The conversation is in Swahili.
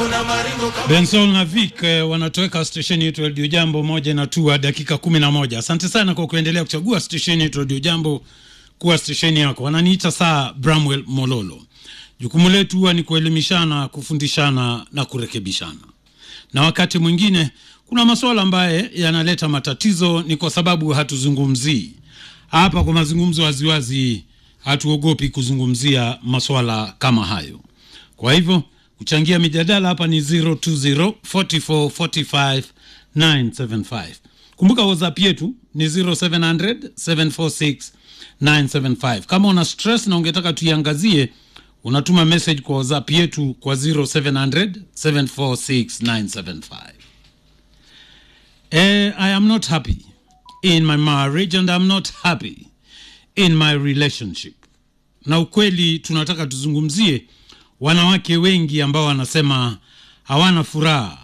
Bensol na Vic eh, wanatoweka stesheni yetu Radio Jambo moja na tua dakika kumi na moja. Asante sana kwa kuendelea kuchagua stesheni yetu Radio Jambo kuwa stesheni yako. Wananiita saa Bramwell Mololo. Jukumu letu huwa ni kuelimishana, kufundishana na kurekebishana, na wakati mwingine kuna masuala ambaye yanaleta matatizo, ni kwa sababu hatuzungumzii hapa. Kwa mazungumzo waziwazi, hatuogopi kuzungumzia masuala kama hayo. Kwa hivyo kuchangia mijadala hapa ni 020 44 45 975. Kumbuka WhatsApp yetu ni 0700 746 975. Kama una stress na ungetaka tuiangazie, unatuma message kwa WhatsApp yetu kwa 0700 746 975. Eh, I am not happy in my marriage and I'm not happy in my relationship. Na ukweli tunataka tuzungumzie wanawake wengi ambao wanasema hawana furaha